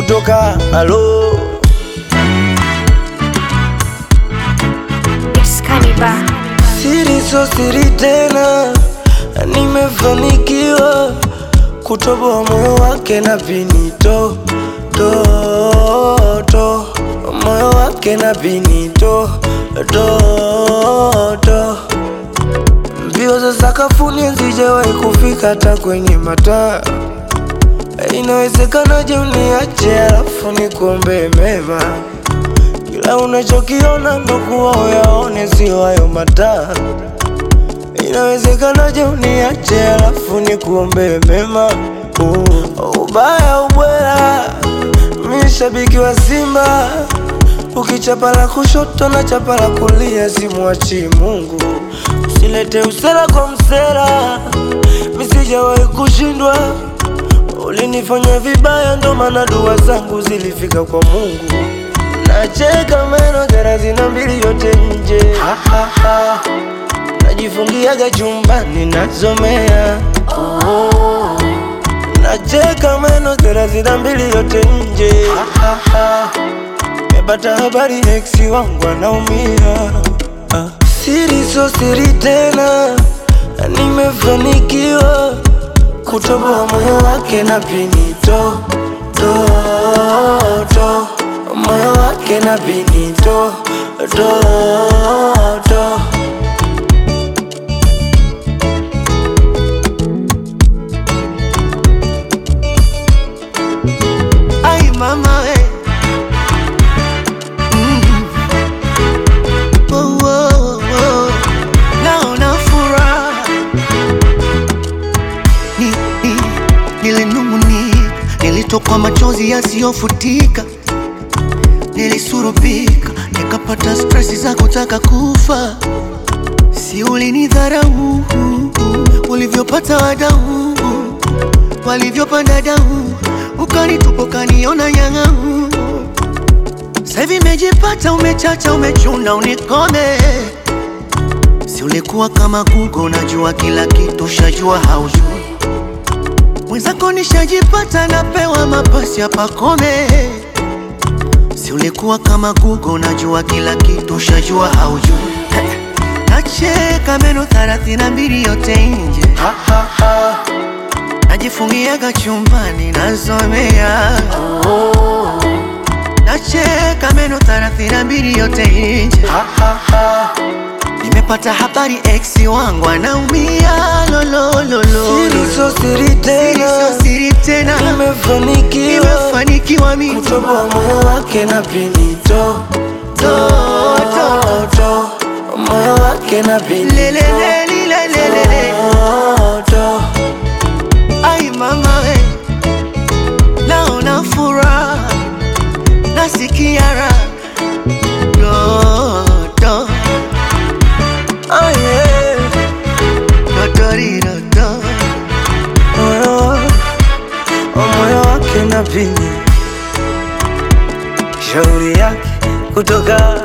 kutoka halo It's Cannibal. siri so siri tena, nimefanikiwa kutoboa moyo wake na pinito to to moyo wake na pinito to to mbio za sakafuni hazijawahi kufika hata kwenye mataa. Inawezekanaje uniache alafu nikuombe mema? Kila unachokiona ndo kuwa uyaone, sio hayo mataa. Inawezekanaje uniache alafu nikuombe mema? Uh, ubaya ubwela, mi shabiki wa Simba, ukichapa la kushoto na chapa la kulia, simwachi Mungu. Usilete usela kwa msela, mi sijawahi kushindwa. Ulinifanya vibaya, ndo maana dua zangu zilifika kwa Mungu. Nacheka meno thelathini na mbili yote nje, ha, ha, ha. Najifungiaga chumbani nasomea oh. Nacheka meno thelathini na mbili yote nje, ha, ha, ha. Mepata habari ex wangu anaumia ah. Siri so siri tena, nimefanikiwa kutoboa moyo wake na pinito to to moyo wake na pinito to to Ay mama we mm. oh, oh, oh. Naona furaha ni, ni, nilinung'unika, nilitokwa machozi yasiyofutika, nilisurubika, nikapata stresi za kutaka kufa. Si ulinidharau ulivyopata wadau walivyopanda dau, ukanitupa ukaniona nyang'au. Sasa hivi imejipata, umechacha, umechuna, unikome. Si ulikuwa kama Google, unajua kila kitu, shajua haujui. Mwenzako nishajipata, napewa mapasi ya pakome. Si ulikuwa kama Google, unajua kila kitu, shajua haujui. Nacheka meno thelathini na mbili yote nje ha, ha, ha. najifungiaga chumbani nasomea Oh. nacheka meno thelathini na mbili yote nje Ha, ha, ha. nimepata habari ex wangu anaumia lolololo Siri so siri tena, sio siri tena nimefanikiwa nimefanikiwa mimi kutoboa moyo wake na pinito to to to moyo wake na pinito lelelelilelelele to ai mama we naona furaha nasikia raha dodo oh yeah dotoridodo moyo wa- moyo wake na pini shauri yake kutoka